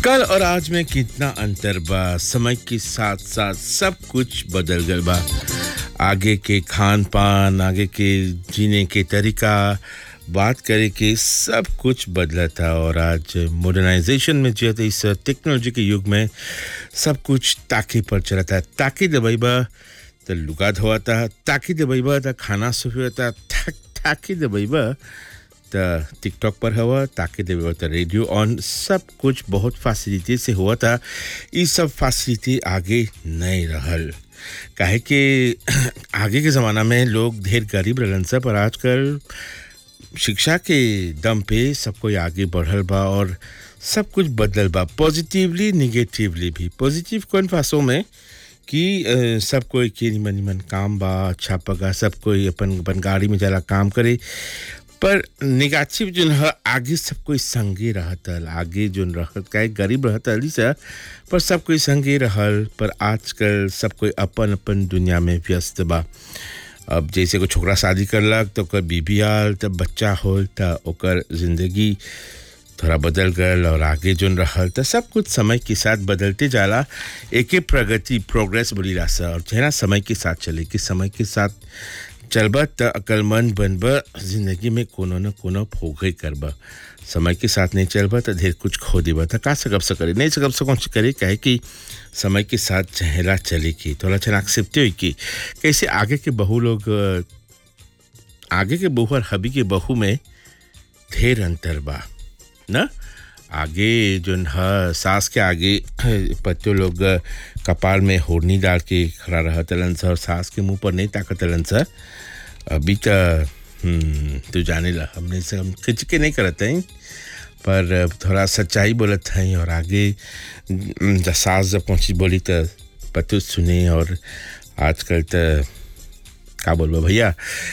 कल और आज में कितना अंतर बा समय के साथ साथ सब कुछ बदल गल बा आगे के खान पान आगे के जीने के तरीका बात करे के सब कुछ बदला था और आज मॉडर्नाइजेशन में जो है इस टेक्नोलॉजी के युग में सब कुछ ताकि पर चला था ताकि दबाई बा तो लुका धोआ था ताकि दबाई बा तो खाना सुफी था ताकि दबाई बा त टिकटॉक पर हुआ ताकि देवे तो रेडियो ऑन सब कुछ बहुत फैसिलिटी से हुआ था ये सब फैसिलिटी आगे नहीं रहल काहे कि आगे के ज़माना में लोग ढेर गरीब रहलन सब पर आजकल शिक्षा के दम पे सब कोई आगे बढ़ल बा और सब कुछ बदल बा पॉजिटिवली निगेटिवली भी पॉजिटिव कौन फासों में कि अ, सब कोई के निमन निमन काम बा अच्छा पगा सब कोई अपन अपन गाड़ी में जाला काम करे पर निगाचिव जोन है आगे सब कोई संगे रहतल आगे जोन रहत काहे गरीब रहतल सा पर सब कोई संगे रहल पर आजकल सब कोई अपन अपन दुनिया में व्यस्त बा अब जैसे कोई छोकरा शादी करलक तो ओकर बीबी आल तब बच्चा होल त ओकर जिंदगी थोड़ा बदल गल और आगे जोन रहल त सब कुछ समय के साथ बदलते जाला एके प्रगति प्रोग्रेस बोली सा और जेना समय के साथ चले कि समय के साथ चलबा त अकलमंद बनबा जिंदगी में कोनो न कोनो फोगे करबा समय के साथ नहीं चलबा त ढेर कुछ खो देबा त का सकब से करे नहीं सकब से कौन से करे काहे कि समय के साथ चहेला चले की थोड़ा चना एक्सेप्ट हुई कि कैसे आगे के बहू लोग अ, आगे के बहू और हबी के बहू में ढेर अंतर बा न आगे जोन ह सास के आगे पत्तो लोग कपाल में होरनी डाल के खड़ा रहतलन स और सास के मुंह पर नहीं ताकतलन स अभी त हम्म, तू जाने ला हमने से हम खिंच के नहीं करत हैं पर थोड़ा सच्चाई बोलत हैं और आगे हम्म, जब सास जब पहुंची बोली त पतु सुने और आजकल त का बोलबो भैया